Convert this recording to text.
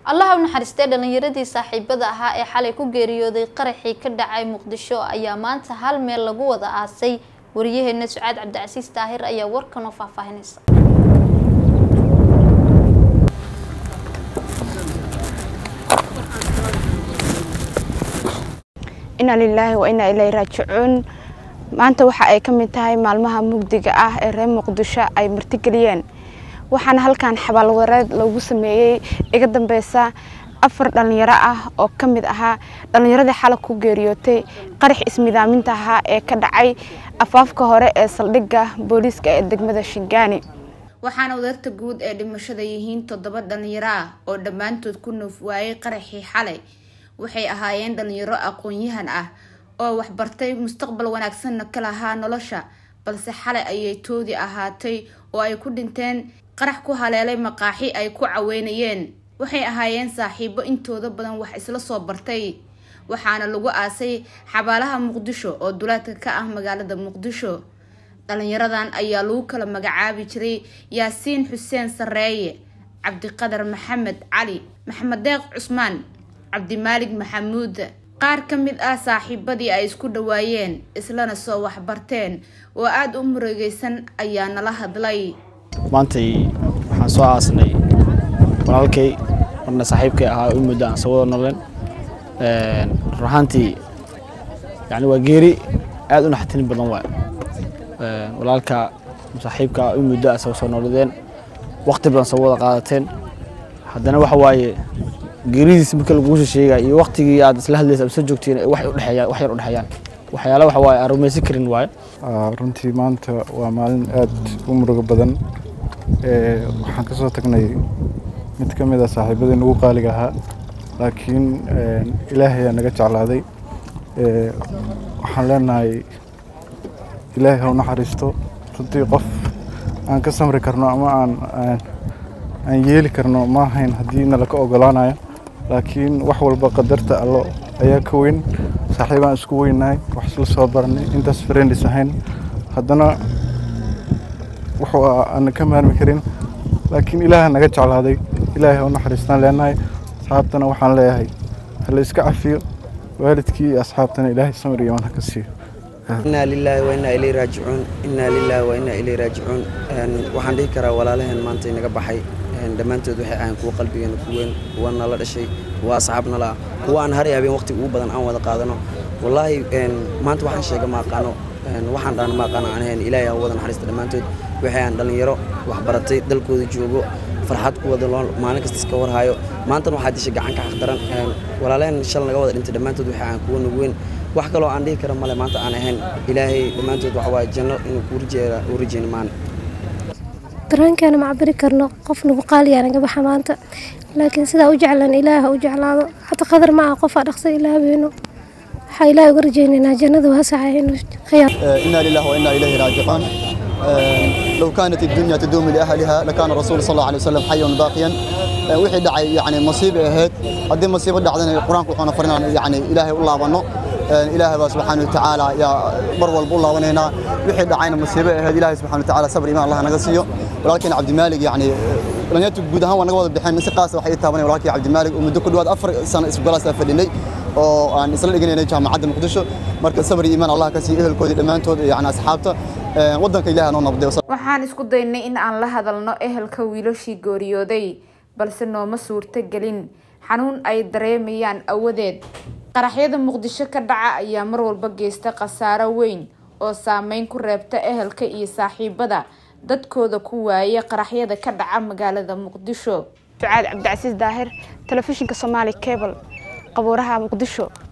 allaha u naxariistay dhalinyaradii saaxiibada ahaa ee xalay ku geeriyooday qaraxii ka dhacay muqdisho ayaa maanta hal meel lagu wada aasay wariyaheena sucaad cabdicasiis daahir ayaa warkan oo faahfaahinaysa inaa lilaahi wa inaa ilaahi raajicuun maanta waxa ay ka mid tahay maalmaha mugdiga ah ee reer muqdisho ay martigeliyeen waxaana halkan xabaalwareed lagu sameeyey iga dambeysa afar dhalinyaro ah oo ka mid ahaa dhalinyaradii xalay ku geeriyootay qarax ismidaaminta ahaa ee ka dhacay afaafka hore ee saldhigga booliiska ee degmada shingaani waxaana wadarta guud ee dhimashada yihiin toddoba dhalinyaro ah oo dhammaantood ku noof waayey qaraxii xalay waxay ahaayeen dhalinyaro aqoon-yahan ah oo waxbartay mustaqbal wanaagsanna ka lahaa nolosha balse xalay ayay toodii ahaatay oo ay ku dhinteen qarax ku haleelay maqaaxi ay ku caweynayeen waxay ahaayeen saaxiibo intooda badan wax isla soo bartay waxaana lagu aasay xabaalaha muqdisho oo dulaadka ka ah magaalada muqdisho dhalinyaradan ayaa lagu kala magacaabi jiray yaasiin xuseen sareeye cabdiqadar maxamed cali maxamed deeq cusmaan cabdimaalig maxamuud qaar ka mid ah saaxiibadii ay isku dhawaayeen islana soo waxbarteen oo aada u murugeysan ayaa nala hadlay maantay waxaan soo aasnay walaalkay marna saaxiibkay ahaa u muddo aan soo wada noleen run ahaantii yani waa geeri aada u naxatin badan waay walaalka saaxiibka u muddo a soo nooladeen waqti badan soo wada qaadateen haddana waxa waaye geeridiis marka laguusha sheegaya iyo waqtigii aad isla hadlaysa ama soo joogtiin wax udhexeeyaan wax yar u dhexeeyaan waxyaala waxa waaye aan rumaysan karin waaye runtii maanta waa maalin aad u murugo badan waxaan ka soo tagnay mid ka mid a saaxiibadii nagu qaaliga ahaa laakiin ilaahay aa naga jeclaaday waxaan leenahay ilaahay ha u naxariisto runtii qof aan ka samri karno ama aan aan yeeli karno ma ahayn haddii nala ka ogolaanayo laakiin wax walba qadarta allo ayaa ka weyn saaxiibaan isku weynahay wax isla soo baranay intaas friendis ahayn haddana wuxuu aan ka maarmi karin laakiin ilaaha naga jeclaaday ilaahay ha u naxariistaan leenahay asxaabtana waxaan leeyahay hala iska cafiyo waalidkii iyo asxaabtana ilaahay samir iyo wan ha ka siiyo inaa lilaahi wa inaa ilay raajicuun inaa lilaahi wa inaa ilay raajicuun waxaan dhihi karaa walaalaheen maanta inaga baxay dhammaantood waxay ahayn kuwa qalbigeena ku weyn kuwa nala dhashay kuwa asxaab nala ah kuwa aan har habeen waqti ugu badan aan wada qaadano wallaahi maanta waxaan sheega ma aqaano waxaan dhaana ma aqaano aan ahayn ilaahay ha wada naxariista dhammaantood waxay aan dhallinyaro waxbaratay dalkooda joogo farxad ku wada lool maalin kasta iska warhayo maantana waxaa disha gacan ka xaqdaran walaalaheen shal naga wada dhintay dhammaantood waxay ahayn kuwa nagu weyn wax kaloo aan dhihi kara male maanta aan ahayn ilaahay dhammaantood waxa waaye janno inuu kuu rajeera uu rajeyni maan dareenkeena ma cabiri karno qof nagu qaaliyaa naga baxa maanta laakiin sidaa u jeclan ilaaha u jeclaado hata qadar ma ah qofaa dhaqsa ilaahayno waxaa ilaahay uga rajeynaynaa jannada waasaca inuu khiyaar inaa lillahi wa inaa ilayhi raajicuun لو كانت الدنيا تدوم لأهلها لكان الرسول صلى الله عليه وسلم حيا باقيا wixii dhacay yani masiib ay ahayd haddii masiibo dhacdana qur-aanku wuxuuna farinaa yani ilaahay u laabano ilaahay baa subxaana watacaala yaa mar walba u laabanaynaa wixii dhacayna masiibo ay ahayd ilaahay subxana watacaala sabr imaan allah naga siiyo walaalkeena cabdimaalig yani dhalinyartu guud ahaan waa naga wada bixeen si qaasa waxay ii taabanay walaalkii cabdimaalig oo muddo ku dhawaad afar sano isgolaas fadhinay oo aan isla dhiganaynay jaamacadda muqdisho marka sabr imaan allah ka siiyo ehelkoodii dhammaantood yani asxaabta waddanka ilaahay noo nabday waxaan isku daynay in aan la hadalno ehelka wiilashii gooriyooday balse nooma suurto gelin xanuun ay dareemayaan awadeed qaraxyada muqdisho ka dhaca ayaa mar walba geysta khasaaro weyn oo saameyn ku reebta ehelka iyo saaxiibada dadkooda ku waaya qaraxyada ka dhaca magaalada muqdisho sucaad cabdicasiis daahir telefishinka soomaali cable qabuuraha muqdisho